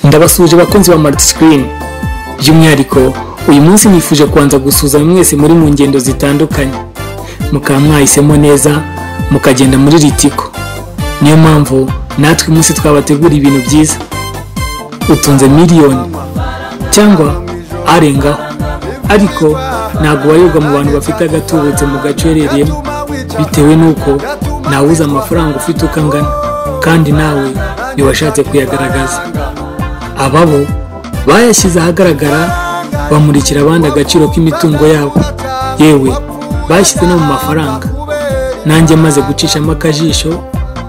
ndabasuje abakunzi ba mariti sikirini by'umwihariko uyu munsi nifuje kubanza gusuzuma mwese muri mu ngendo zitandukanye mukaba mwahisemo neza mukagenda muri ritiko niyo mpamvu natwe umunsi twabategura ibintu byiza utunze miliyoni cyangwa arengaho ariko ntabwo wayoga mu bantu bafite agatubutse mu gace uherereyemo bitewe n'uko nawe uzi amafaranga ufite uko angana kandi nawe ntiwashatse kuyagaragaza ababo bayashyize ahagaragara bamurikira abandi agaciro k'imitungo yabo yewe bashyize no mu mafaranga nanjye maze gucishamo akajisho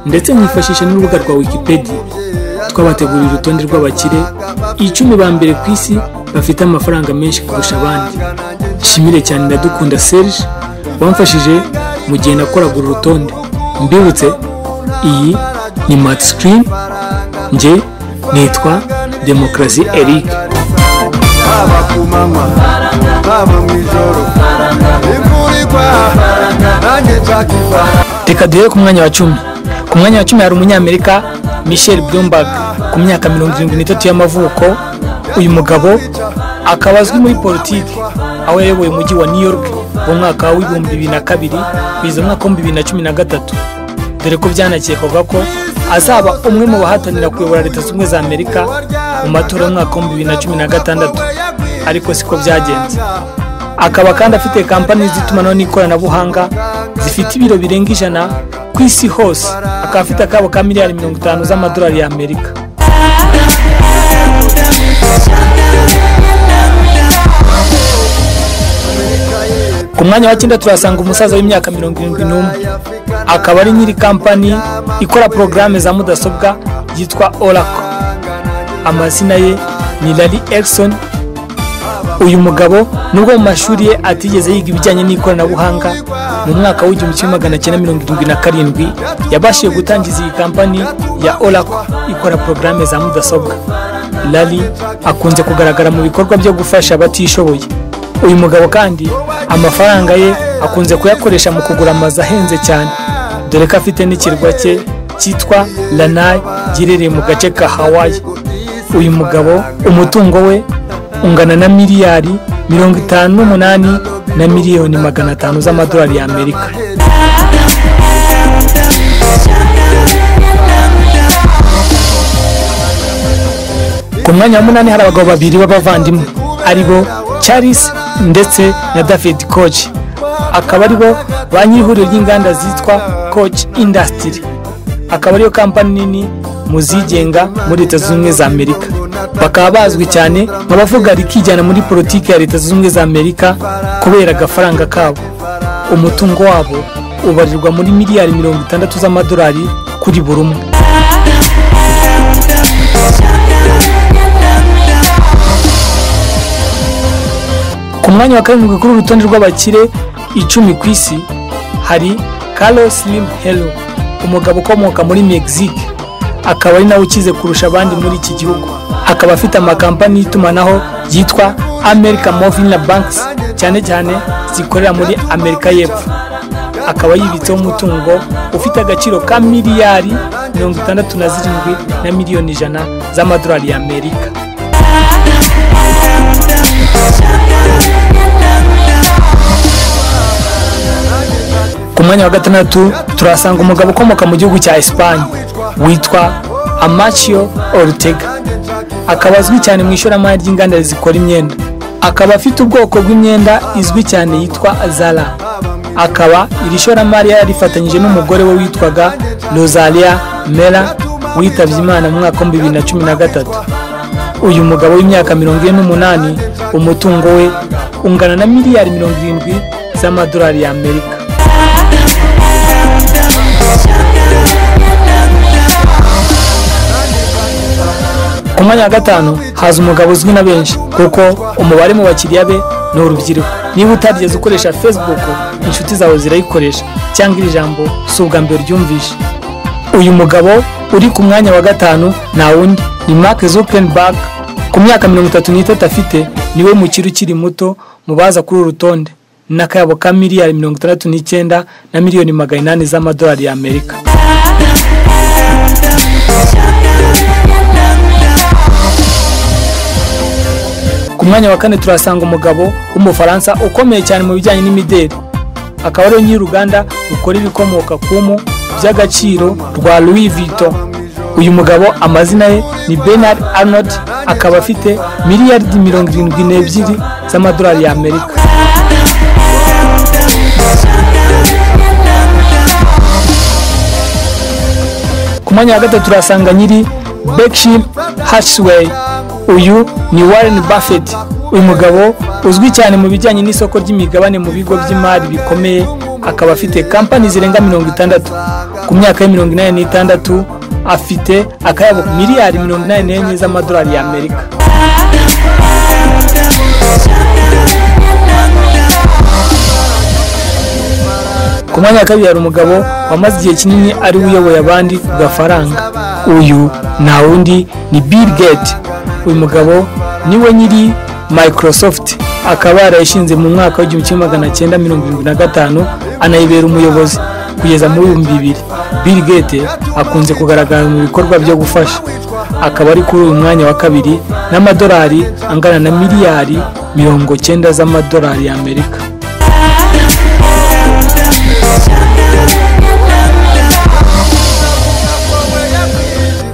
ndetse nkifashisha n'urubuga rwa wikipedia twabateguriye urutonde rw'abakire icumi ba mbere ku isi bafite amafaranga menshi kurusha abandi nshimire cyane ndadukunda serge wamfashije mu gihe nakoraga uru rutonde mbibutse iyi ni mati sikirini njye nitwa demokarasi eric haba ku manywa haba mu ijoro imvura igwa nanjye nshaka ifaranga reka duhere ku mwanya wa cumi ku mwanya wa cumi hari umunyamerika michel bloomberg ku myaka mirongo irindwi n'itatu y'amavuko uyu mugabo akaba azwi muri politiki aho yayoboye umujyi wa new york mu mwaka w'ibihumbi bibiri na kabiri kugeza mu mwaka w'ibihumbi bibiri na cumi na gatatu dore ko byanakekwaga ko azaba umwe mu bahatanira kuyobora leta zunze ubumwe za amerika mu matora y'umwaka w'ibihumbi bibiri na cumi na gatandatu ariko siko byagenze akaba kandi afite kampani z'itumanaho n'ikoranabuhanga zifite ibiro birenga ijana ku isi hose akaba afite akabo ka miliyari mirongo itanu z'amadolari y'amerika ku mwanya wa cyenda turasanga umusaza w'imyaka mirongo irindwi n'umwe akaba ari nyiri kampani ikora porogaramu za mudasobwa yitwa orako amazina ye ni lari egisoni uyu mugabo nubwo mu mashuri ye atigeze yiga ibijyanye n'ikoranabuhanga mu mwaka w'igihumbi kimwe magana cyenda mirongo irindwi na karindwi yabashije gutangiza iyi kampani ya orako ikora porogaramu za mudasobwa lari akunze kugaragara mu bikorwa byo gufasha abatishoboye uyu mugabo kandi amafaranga ye akunze kuyakoresha mu kugura amazu ahenze cyane dore ko afite n'ikirwa cye cyitwa lanayi giherereye mu gace ka hawaii uyu mugabo umutungo we ungana na miliyari mirongo itanu n'umunani na miliyoni magana atanu z'amadolari y'amerika ku mwanya wa munani hari abagabo babiri b'abavandimwe ari bo charles ndetse na david koch akaba ari bo ba nyir'ihuriro ry'inganda zitwa koch indasitiri akaba ariyo kampani nini mu zigenga muri leta zunze ubumwe za amerika bakaba bazwi cyane nk'abavuga rikijyana muri politiki ya leta zunze ubumwe za amerika kubera agafaranga kabo umutungo wabo ubarirwa muri miliyari mirongo itandatu z'amadolari kuri buri umwe ku mwanya wa karindwi kuri uru rutonde rw'abakire icumi ku isi hari carlos slim helo umugabo ukomoka muri mexique akaba ari nawe ukize kurusha abandi muri iki gihugu akaba afite amakampani y'itumanaho yitwa america movina banks cyane cyane zikorera muri amerika y'epfo akaba yibitseho umutungo ufite agaciro ka miliyari mirongo itandatu na zirindwi na miliyoni ijana z'amadolari y'amerika ku mwanya wa gatandatu turahasanga umugabo ukomoka mu gihugu cya esipanye witwa amaciyo orutega akaba azwi cyane mu ishoramari ry'inganda zikora imyenda akaba afite ubwoko bw'imyenda izwi cyane yitwa zara akaba iri shoramari yarifatanyije n'umugore we witwaga rosalia mera witabye imana mu mwaka w'ibihumbi bibiri na cumi na gatatu uyu mugabo w'imyaka mirongo ine n'umunani umutungo we ungana na miliyari mirongo irindwi z'amadolari y'amerika ku mwanya wa gatanu haza umugabo uzwi na benshi kuko umubare mu bakiriya be ni urubyiruko niba utarigeze ukoresha facebook inshuti zawe zirayikoresha cyangwa iri jambo si ubwa mbere uryumvishe uyu mugabo uri ku mwanya wa gatanu nta wundi ni mark zuckerberg ku myaka mirongo itatu n'itatu afite niwe mukiri ukiri muto mu baza kuri uru rutonde n'akayabo ka miliyari mirongo itandatu n'icyenda na miliyoni magana inani z'amadolari y'amerika ku mwanya wa kane turasanga umugabo w'umufaransa ukomeye cyane mu bijyanye n'imideli akaba ariwe nyir'uruganda rukora ibikomoka ku mpu by'agaciro rwa louis vuitton uyu mugabo amazina ye ni bernard arnold akaba afite miliyaridi mirongo irindwi n'ebyiri z'amadolari y'amerika ku mwanya wa gatatu turasanga nyiri bekshim hathaway uyu ni warren buffett uyu mugabo uzwi cyane mu bijyanye n'isoko ry'imigabane mu bigo by'imari bikomeye akaba afite kampani zirenga mirongo itandatu ku myaka ya mirongo inani n'itandatu afite akayabo miliyari mirongo inani n'enye z'amadolari y'amerika ku mwanya wa kabiri hari umugabo wamaze igihe kinini ari we uyoboye abandi ku gafaranga uyu nta wundi ni bill gate uyu mugabo niwe nyiri microsoft akaba yarayishinze mu mwaka w'igihumbi kimwe magana cyenda mirongo irindwi na gatanu anayibera umuyobozi kugeza mu bihumbi bibiri bill gate akunze kugaragara mu bikorwa byo gufasha akaba ari kuri uyu mwanya wa kabiri n'amadolari angana na miliyari mirongo cyenda z'amadolari y'amerika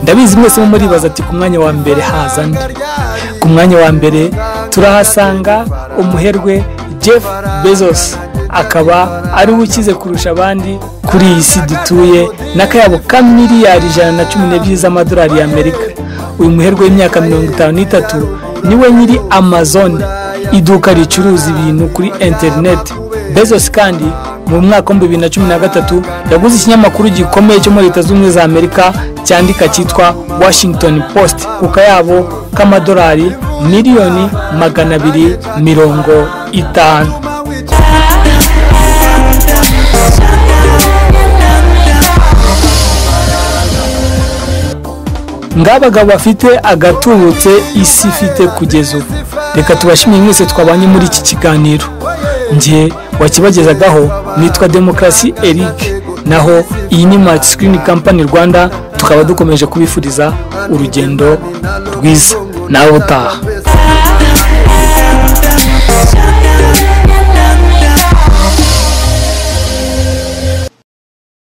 ndabizi mwese muribaza ati ku mwanya wa mbere haza nde ku mwanya wa mbere turahasanga umuherwe jeff bezos akaba ari we ukize kurusha abandi kuri iyi si dutuye n'akayabo ka miliyari ijana na cumi n'ebyiri z'amadolari y'amerika uyu muherwe w'imyaka mirongo itanu n'itatu niwe nyiri amazon iduka ricuruza ibintu kuri interineti bezos kandi mu mwaka w'ibihumbi bibiri na cumi na gatatu yaguze ikinyamakuru gikomeye cyo muri leta zunze ubumwe za amerika cyandika cyitwa washington post ku kayabo k'amadolari miliyoni magana abiri mirongo itanu ng'abagabo bafite agatubutse isi ifite kugeza ubu reka tubashimiye mwese twabanye muri iki kiganiro njye wakibagezagaho nitwa demokarasi eric naho iyi ni mati sikirini kampani rwanda tukaba dukomeje kubifuriza urugendo rwiza nawe utaha